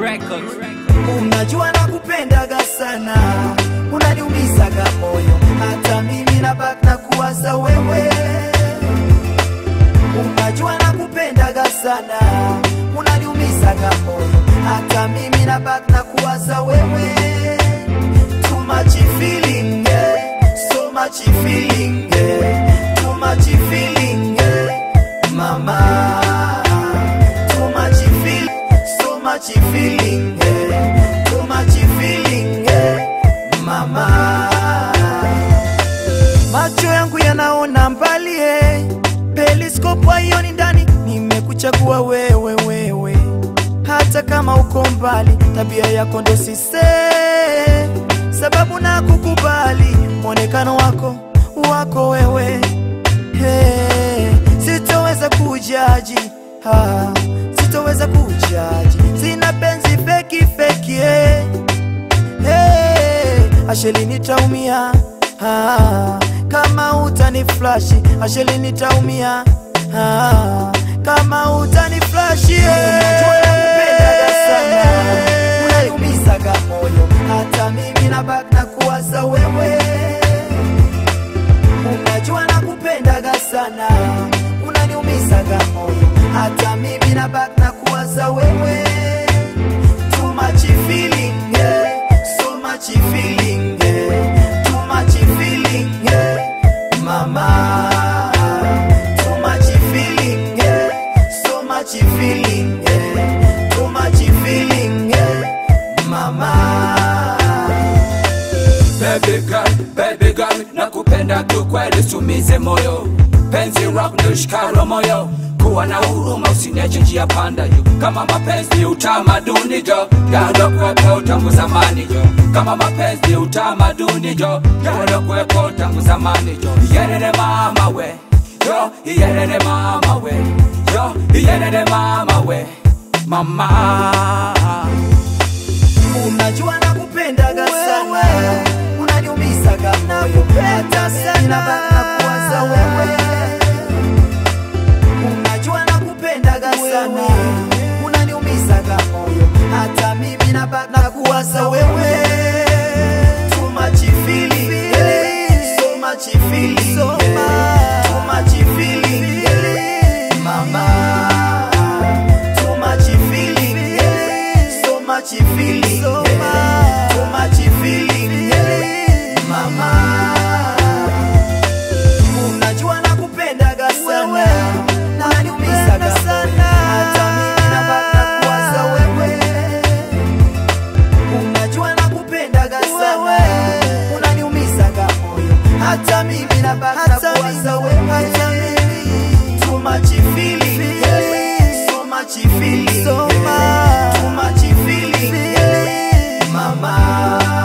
Records. Unajua nakupendaga sana, unaniumizaga moyo, hata mimi nabaki na kuwaza wewe. Unajua nakupendaga sana, unaniumizaga moyo, hata mimi nabaki na kuwaza wewe. Too much feeling, yeah. so much feeling, yeah. too much feeling, yeah. mama. Too much feeling, so much feeling, yeah. too much feeling, yeah. mama. Macho yangu yanaona mbali eh. Periskopu haioni ndani, nimekuchagua wewe wewe, hata kama uko mbali, tabia yako ndo sise, sababu na kukubali mwonekano wako wako wewe hey, sitoweza kujaji ha, sitoweza kujaji, sina penzi feki feki hey. Hey, asheli nitaumia ah, kama utani flashi asheli nitaumia ah, kama utani flashi unaniumizaga moyo hata mimi nabaki na kuwaza wewe unajua nakupendaga sana unaniumizaga moyo hata mimi nabaki na kuwaza wewe too much feeling, yeah. so much feeling, yeah. too much feeling, yeah. mama. Too much feeling, yeah. so much feeling, yeah. too much feeling, yeah. mama. Baby girl, baby girl, nakupenda tu kweli, sumize moyo, penzi rock ndo shikalo moyo, kuwa na huruma, usiniache njia panda yo, kama mapenzi ni utamaduni jo, yalokwepo tangu zamani jo, kama mapenzi ni utamaduni jo, yalokwepo tangu zamani jo, iyerere mama we, yo, iyerere mama we, yo, iyerere mama we, mama. Unajua nakupendaga sana, unaniumizaga moyo, hata mimi nabaki na kuwaza wewe. Unajua nakupendaga sana, unaniumizaga moyo, hata mimi nabaki na kuwaza wewe. Too much feeling, yeah. so much feeling, yeah. too much feeling, yeah. mama. Too much feeling, yeah. so much feeling, yeah. too much feeling, yeah. mama. Unajua nakupendaga sana, unaniumizaga sana, hata mimi nabaki na kuwaza wewe. Unajua nakupendaga sana, unaniumizaga moyo, hata mimi nabaki na kuwaza wewe. Too much feeling, yeah. so much feeling, yeah. too much feeling, yeah. mama.